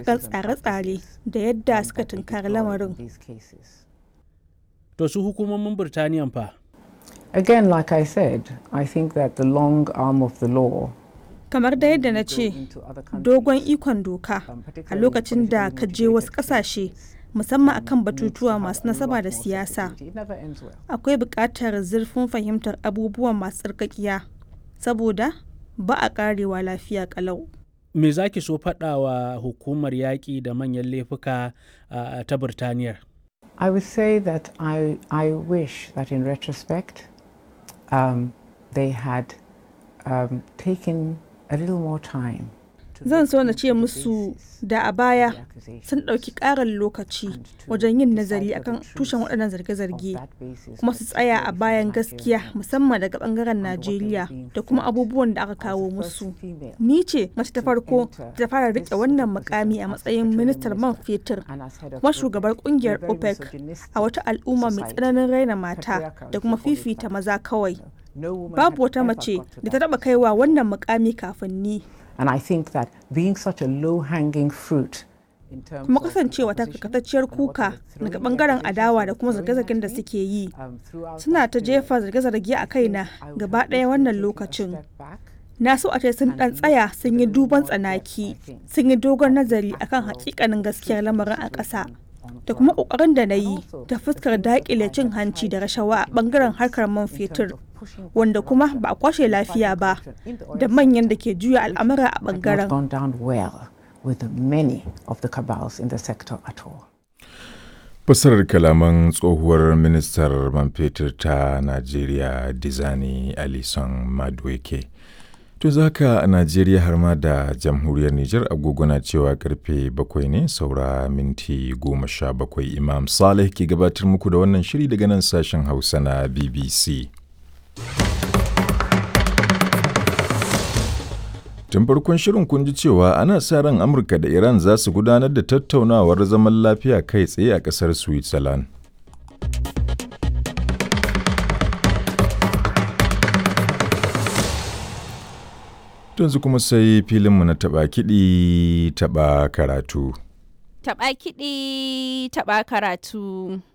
akan tsare-tsare da yadda suka tunkari lamarin. To su hukumomin Birtaniyan fa? Again, like I said, I think that the long arm of the law Kamar da yadda na ce, dogon ikon doka a lokacin da ka je wasu ƙasashe musamman akan batutuwa masu nasaba da siyasa. Akwai buƙatar zurfin fahimtar abubuwan masu tsarkakiya saboda ba a ƙarewa lafiya ƙalau. Me za ki so faɗawa hukumar yaƙi da manyan laifuka uh, ta Birtaniyar? I would say that I, I wish that in retrospect um, they had um, taken a little more time. Zan so na ce musu da a baya sun ɗauki ƙarin lokaci wajen yin nazari akan tushen waɗannan zarge-zarge kuma su tsaya a bayan gaskiya musamman daga ɓangaren Najeriya da kuma abubuwan da aka kawo musu. Ni ce mace ta farko ta fara riƙe wannan mukami a matsayin ministar man fetur kuma shugabar ƙungiyar OPEC a wata al'umma mai tsananin raina mata da kuma fifita maza kawai. Babu wata mace da ta taɓa kaiwa wannan mukami kafin ni. And I think that being such a low-hanging fruit kuma kasancewa ta karkatacciyar kuka daga bangaren adawa da kuma zarge-zargen da suke yi suna ta jefa zarge-zarge a kaina gaba ɗaya wannan lokacin na so a ce sun ɗan tsaya sun yi duban tsanaki sun yi dogon nazari akan hakikanin gaskiyar lamarin a ƙasa da kuma ƙoƙarin da na yi ta fuskar daƙile cin hanci da rashawa a bangaren harkar man fetur wanda kuma ba a kwashe lafiya ba da manyan da ke juya al'amura a bangaren. Fasarar kalaman tsohuwar ministar man fetur ta Najeriya Dizani Alison Madueke. To zaka a Najeriya har ma da jamhuriyar Nijar agogona cewa karfe bakwai ne saura minti goma sha bakwai Imam Saleh ke gabatar muku da wannan shiri daga nan sashen Hausa na BBC. Tun farkon shirin kun ji cewa ana sa ran Amurka da Iran za su gudanar da tattaunawar zaman lafiya kai tsaye a ƙasar Switzerland. Yanzu kuma sai filinmu na taɓa kiɗi taɓa karatu. Taɓa kiɗi taɓa karatu.